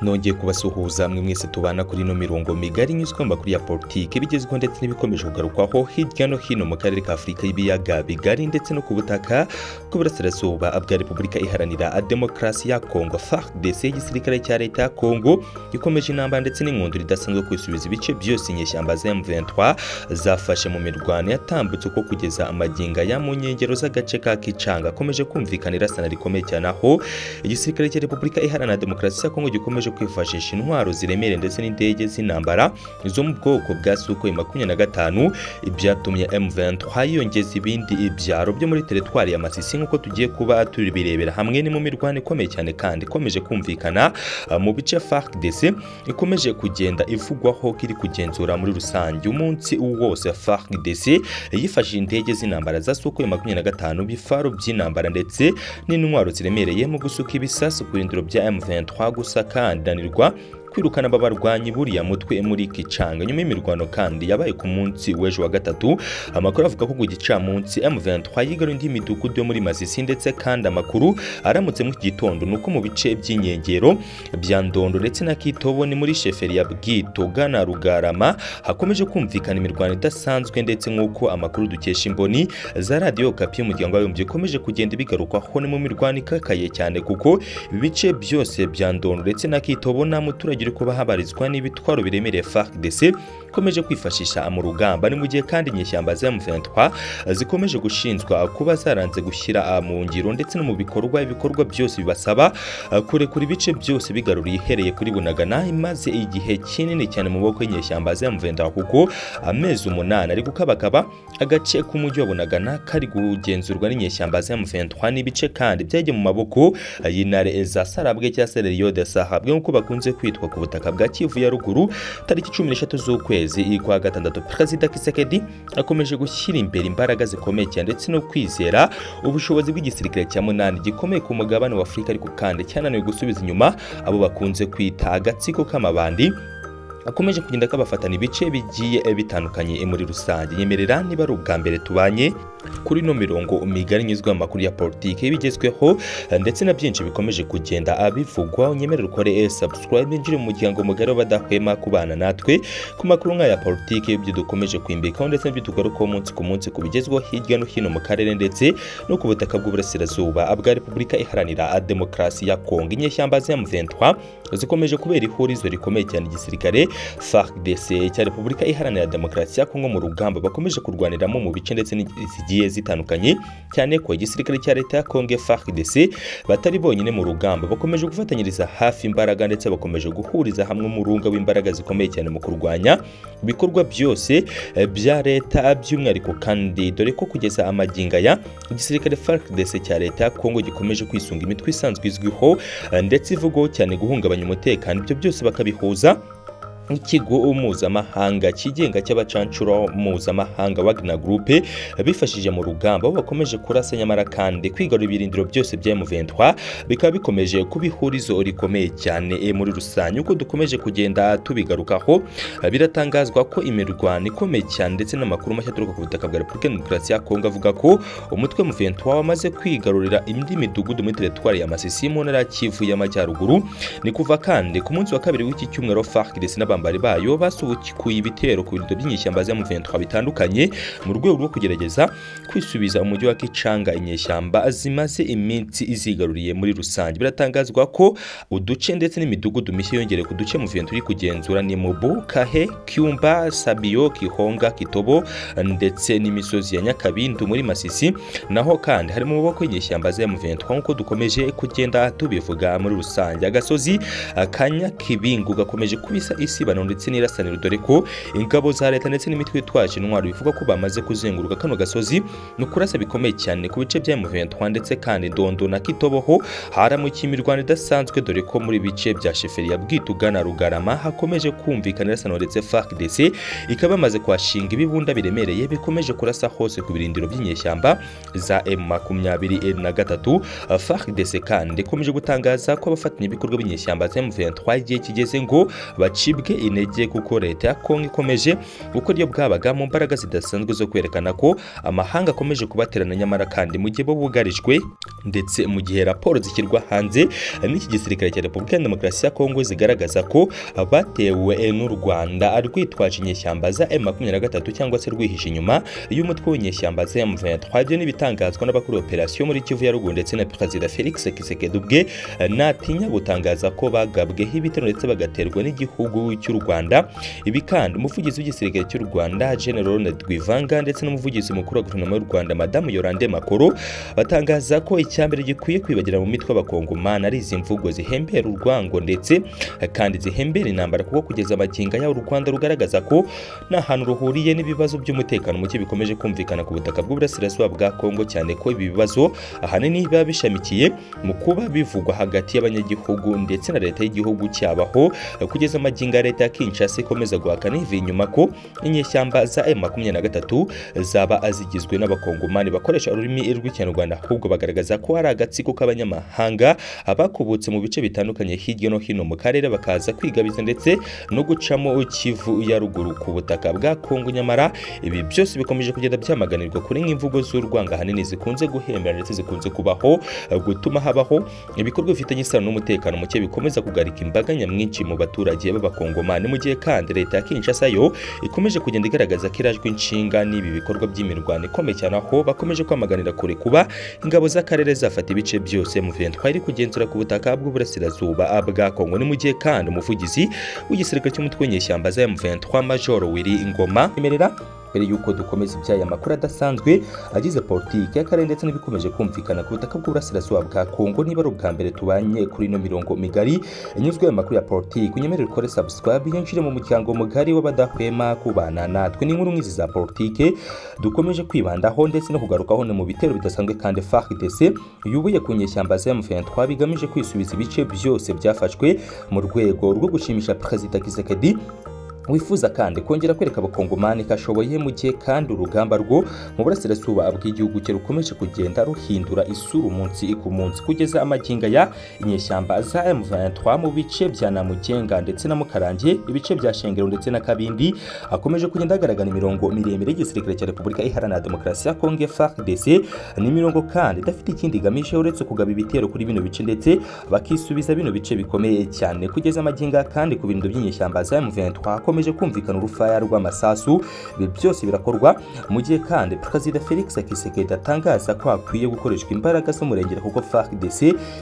nongeye kubasuhuza mwe mwese tubana kuri ino mirongo migari inyuzwa mu makuru ya politiki ibigezweho ndetse n'ibikomeje kugarukwaho hirya no hino mu karere ka afurika y'ibiyaga bigari ndetse no ku butaka bw'uburasirazuba bwa repubulika iharanira demokarasi ya kongo fardc y'igisirikare cya leta ya kongo ikomeje intambara ndetse n'inkundo ridasanzwe kwisubiza ibice byose inyeshyamba za m23 zafashe mu mirwano yatambutse uko kugeza amaginga ya mu nkengero z'agace ka kicanga akomeje kumvikana irasana rikomeye cyane aho igisirikare cya repubulika iharanira demokarasi ya kongo gikomeje kwifashisha intwaro ziremereye ndetse n'indege z'intambara zo mu bwoko bwa sukhoi makumyabiri na gatanu ibyatumye m23 yiyongeza ibindi ibyaro byo muri teritwari ya masisi nk'uko tugiye kuba tubirebera hamwe ni mu mirwano ikomeye cyane kandi ikomeje kumvikana uh, mu bice fardc ikomeje kugenda ivugwaho ko iri kugenzura muri rusange umunsi wose fardc yifashishije indege z'intambara za sukhoi makumyabiri na gatanu bifaro by'intambara ndetse n'intwaro ziremereye mu gusuka ibisasu ku birindiro bya m23 gusa kandanirwa kwirukana aba barwanyi buriya mutwe muri Kicanga nyuma y'imirwano kandi yabaye ku munsi w'ejo wa gatatu amakuru avuga ko ku gicamunsi M23 yigaruye indi midugudu yo muri Masisi ndetse kandi amakuru aramutse mu gitondo nuko mu bice by'inyengero bya Ndondo ndetse na Kitobo ni muri sheferi ya Bwitoga na Rugarama hakomeje kumvikana imirwano idasanzwe ndetse nk'uko amakuru dukesha imboni za radiyo Okapi y'umuryango w'abibumbye ikomeje kugenda bigarukwaho ni mu mirwano ikakaye cyane kuko ibice byose bya Ndondo ndetse na Kitobo nta muturage uri kuba habarizwa n'ibitwaro biremereye FARDC ikomeje kwifashisha mu rugamba ni mu gihe kandi inyeshyamba za M23 zikomeje gushinzwa kuba zaranze gushyira mu ngiro ndetse no mu bikorwa ibikorwa byose bibasaba kurekura ibice byose bigaruriye ihereye kuri Bunagana imaze igihe kinini cyane mu boko y'inyeshyamba za M23 kuko amezi umunani ari gukabakaba agace k'umujyi wa Bunagana kari kugenzurwa n'inyeshyamba za M23 n'ibice kandi byagiye mu maboko y'intare za Sarabwe cyangwa se Rio de Sahabwe nk'uko bakunze kwitwa ku butaka bwa Kivu ya ruguru tariki 16 z'ukwezi kwa gatandatu Perezida Kisekedi akomeje gushyira imbere imbaraga zikomeye cyane ndetse no kwizera ubushobozi bw'igisirikare cya munani gikomeye ku mugabane wa Afurika ariko kandi cyananiwe gusubiza inyuma abo bakunze kwita agatsiko k'amabandi akomeje kugenda kabafatana ibice bigiye bitandukanye muri rusange nyemerera niba ari ubwa mbere tubanye kuri ino mirongo migari nyuzwa amakuru ya politiki bigezweho ndetse na byinshi bikomeje kugenda abivugwa unyemerera ukore subscribe injire mu muryango mugari w'abadahwema kubana natwe ku makuru nk'aya politiki ibyo dukomeje kwimbikaho ndetse n'ibyo tugarukaho umunsi ku munsi ku bigezweho hirya no hino mu karere ndetse no ku butaka bw'uburasirazuba bwa repubulika iharanira demokarasi ya kongo inyeshyamba za M23 zikomeje kubera ihurizo rikomeye cyane igisirikare FARDC cya Repubulika Iharanira Demokarasi ya Kongo mu rugamba bakomeje kurwaniramo mu bice ndetse zigiye zitandukanye cyane ko igisirikare cya leta ya Kongo FARDC batari bonyine mu rugamba bakomeje gufatanyiriza hafi imbaraga ndetse bakomeje guhuriza hamwe umurunga w'imbaraga zikomeye cyane mu kurwanya ibikorwa byose bya leta by'umwihariko kandi dore ko kugeza amaginga ya igisirikare FARDC cya leta ya Kongo gikomeje kwisunga imitwe isanzwe izwiho ndetse ivugwaho cyane guhungabanya umutekano ibyo byose bakabihuza nk'ikigo mpuzamahanga kigenga cy'abacancuro mpuzamahanga Wagner Group bifashije mu rugamba aho bakomeje kurasa nyamara kandi kwigarura ibirindiro byose bya M23 bikaba bikomeje kuba ihurizo rikomeye cyane muri rusange uko dukomeje kugenda tubigarukaho biratangazwa ko imirwano ikomeye cyane ndetse n'amakuru mashya aturuka ku butaka bwa Repubulika Demokarasi ya Kongo avuga ko umutwe M23 wamaze kwigarurira indi midugudu muri teritwari ya Masisi mu ntara ya Kivu y'Amajyaruguru ni kuva kandi ku munsi wa kabiri w'iki cyumweru FARDC n'aba abambari bayo basubukuye ibitero ku birindiro by'inyeshyamba za M23 bitandukanye mu rwego rwo kugerageza kwisubiza umujyi wa Kicanga inyeshyamba zimaze iminsi izigaruriye muri rusange biratangazwa ko uduce ndetse n'imidugudu mishya yongereye ku duce M23 iri kugenzura ni Mubu, Kahe, Kyumba, Sabio, Kihonga, Kitobo ndetse n'imisozi ya Nyakabindu muri Masisi naho kandi harimo maboko y'inyeshyamba za M23 nk'uko dukomeje kugenda tubivuga muri rusange agasozi kanyakibingu gakomeje kubisa isi isibano ndetse n'irasaniro dore ko ingabo za leta ndetse n'imitwe yitwaje intwaro bivuga ko bamaze kuzenguruka kano gasozi ni ukurasa bikomeye cyane ku bice bya M23 ndetse kandi Ndondo na Kitoboho haramukiye imirwano idasanzwe dore ko muri bice bya Sheferi ya Bwituga na Rugarama hakomeje kumvikana irasaniro ndetse FARDC ikaba bamaze kwashinga ibibunda biremereye bikomeje kurasa hose ku birindiro by'inyeshyamba za M23 FARDC kandi ikomeje gutangaza ko abafatanya ibikorwa by'inyeshyamba za M23 igihe kigeze ngo bacibwe ducike intege kuko leta ya kongo ikomeje gukora iyo bwabaga mu mbaraga zidasanzwe zo kwerekana ko amahanga akomeje kubaterana nyamara kandi mu gihe bo bugarijwe ndetse mu gihe raporo zishyirwa hanze n'iki gisirikare cya repubulika ya demokarasi ya kongo zigaragaza ko abatewe n'u rwanda rwitwaje inyeshyamba za M23 cyangwa se rwihishe inyuma y'umutwe w'inyeshyamba za M23 byo n'ibitangazwa n'abakuru operasiyo muri Kivu ya Ruguru ndetse na Perezida Felix Tshisekedi ubwe natinya gutangaza ko bagabweho ibitero ndetse bagaterwa n'igihugu cy'u Rwanda ibi kandi umuvugizi w'igisirikare cy'u Rwanda Gen Rwivanga ndetse n'umuvugizi mukuru wa guverinoma y'u Rwanda Madamu Yolande Makoro batangaza ko icyambere gikwiye kwibagira mu mitwe y'abakongomani ari izi mvugo zihembera urwango ndetse kandi zihembera intambara kuko kugeza amaginga y'aho u Rwanda rugaragaza ko nta hantu ruhuriye n'ibibazo by'umutekano muke bikomeje kumvikana ku butaka bw'uburasirazuba bwa Kongo cyane ko ibi bibazo ahanini biba bishamikiye mu kuba bivugwa hagati y'abanyagihugu ndetse na leta y'igihugu cyabaho kugeza amaginga ya leta ya Kinshasa ikomeza guhakana ivi inyuma ko inyeshyamba za M23 zaba zigizwe n'abakongomani bakoresha ururimi rw'ikinyarwanda ahubwo bagaragaza ko hari agatsiko k'abanyamahanga abakubutse mu bice bitandukanye hirya no hino mu karere bakaza kwigabiza ndetse no gucamo Kivu ya ruguru ku butaka bwa Kongo nyamara ibi byose bikomeje kugenda byamaganirwa kuri nk'imvugo z'urwanga ahanini zikunze guhembera ndetse zikunze kubaho gutuma habaho ibikorwa bifitanye isano n'umutekano muke bikomeza kugarika imbaga nyamwinshi mu baturage b'abakongomani mu gihe kandi leta ya Kinshasa yo ikomeje kugenda igaragaza ko irajwe inshinga n'ibi bikorwa by'imirwano ikomeye cyane aho bakomeje kwamaganira kure kuba ingabo z'akarere zafata ibice byose mu 23 iri kugenzura ku butaka bw'uburasirazuba bwa Kongo ni mu gihe kandi umuvugizi w'igisirikare cy'umutwe w'inyeshyamba ishyamba za M23 Major Willy Ngoma emerera mbere yuko dukomeza ibyaya makuru adasanzwe agize politiki y'akarere ndetse n'ibikomeje kumvikana ku butaka bw'uburasirazuba bwa Kongo niba ari ubwa mbere tubanye kuri ino mirongo migari inyuzwe amakuru ya politiki unyemerere ukore subscribe yinjire mu muryango mugari w'abadahwema kubana natwe n'inkuru nk'izi za politiki dukomeje kwibandaho ndetse no kugarukaho ni mu bitero bidasanzwe kandi FARDC yubuye ku nyeshyamba za M23 bigamije kwisubiza ibice byose byafashwe mu rwego rwo gushimisha Perezida Kisekedi wifuza kandi kongera kwereka abakongomani ko ashoboye mu gihe kandi urugamba rwo mu burasirazuba bw'igihugu cye rukomeje kugenda ruhindura isura umunsi ku munsi kugeza amaginga ya inyeshyamba za M23 mu bice bya Namugenga ndetse na Mukarange ibice bya Shengero ndetse na Kabindi akomeje kugenda agaragara imirongo miremire y'igisirikare cya Repubulika Iharanira Demokarasi ya Kongo FARDC ni imirongo kandi idafite ikindi igamije uretse kugaba ibitero kuri bino bice ndetse bakisubiza bino bice bikomeye cyane kugeza amaginga kandi ku birindo by'inyeshyamba za M23 hakomeje kumvikana urufaya rw'amasasu ibi byose birakorwa mu gihe kandi perezida felix kisekedi atangaza ko hakwiye gukoreshwa imbaraga z'umurengera kuko FARDC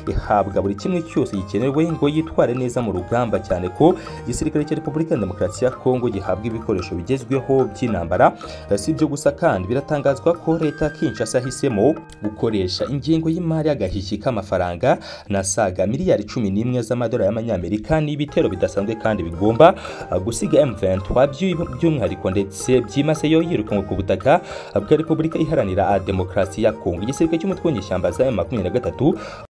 ihabwa buri kimwe cyose gikenewe ngo yitware neza mu rugamba cyane ko igisirikare cya repubulika ya demokarasi ya kongo gihabwa ibikoresho bigezweho by'intambara si ibyo gusa kandi biratangazwa ko leta kinshasa yahisemo gukoresha ingengo y'imari y'agahiki k'amafaranga nasaga miliyari cumi n'imwe z'amadolari y'amanyamerika n'ibitero bidasanzwe kandi bigomba gusiga M23 by'umwihariko ndetse byimase yo yirukanwe ku butaka bwa Repubulika Iharanira Demokarasi ya Kongo igisirikare cy'umutwe w'inyeshyamba za M23